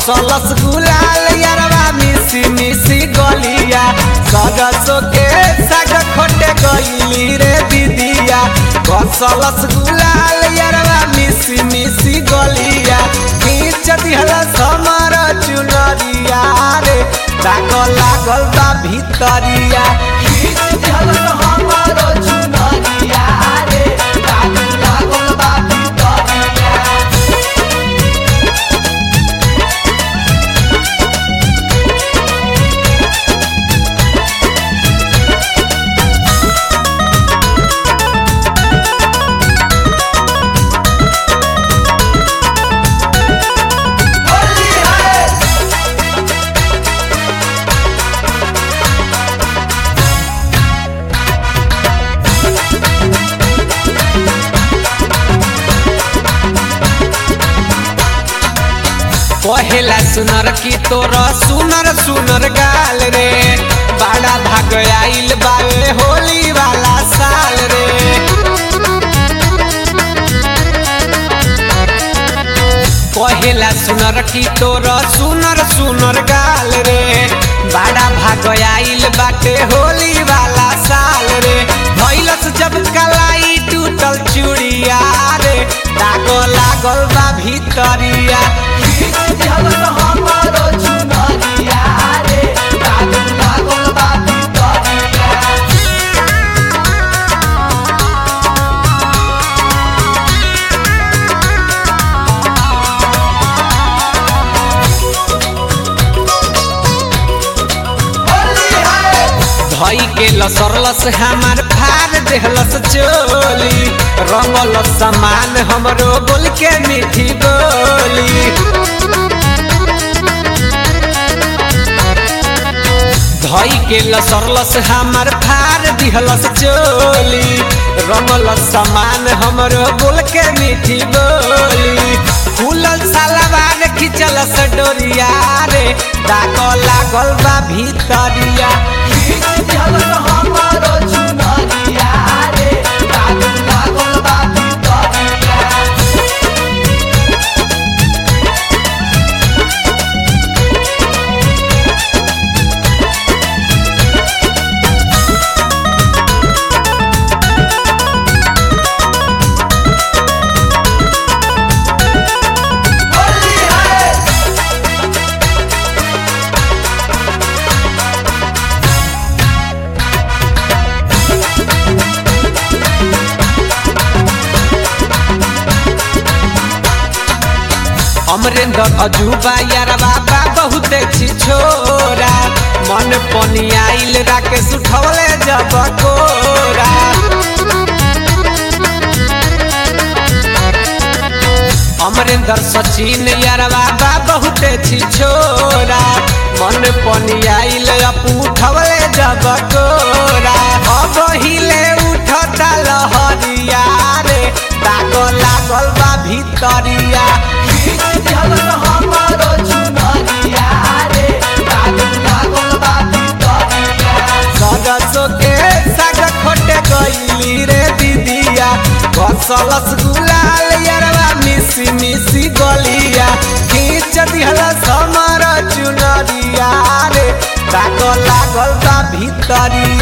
घसलस गुलाल यारवा मिसी मिसी गलिया सरसो के साग खोटे गईली रे दीदिया घसलस गुलाल यारवा मिसी मिसी गलिया खींच दिहल समर चुनरिया रे दाग लागल बा भितरिया खींच दिहल हमर चुनरिया रे दाग लागल बा भितरिया कहेला सुनर की तोर सुनर सुनर गाल रे बड़ा भाग आइल बावे होली वाला साल रे कहेला सुनर की तोर सुनर सुनर गाल रे बड़ा भाग आइल बाटे होली वाला साल रे भैलस जब कलाई टूटल चूड़िया रे दाग लागल बा भितरिया धई के लसरलस हमार फार देहलस चोली रंगल समान हमरो बोल के मीठी बोली धई के लसरलस हमार फार दिहलस चोली रंगल समान हमरो बोल के मीठी बोली फूलल सालवार खिचलस डोरिया रे दाग लागल बा भितरिया अमरेंद्र अजूबा यार बाबा बहुत छी छोरा मन पनी आइल राकेश उठवले जब कोरा अमरेंद्र सचिन यार बाबा बहुत छी छोरा मन पनी आइल अपू उठवले जब कोरा अब हिले उठता लहरिया रे दाग लागल बा भितरिया सरसो के साग खोटे गईली रे दीदिया घसलस गुलाल यारवा मिसी मिसी गलिया खींच दिहल समर चुनरिया रे दाग लागल बा भितरिया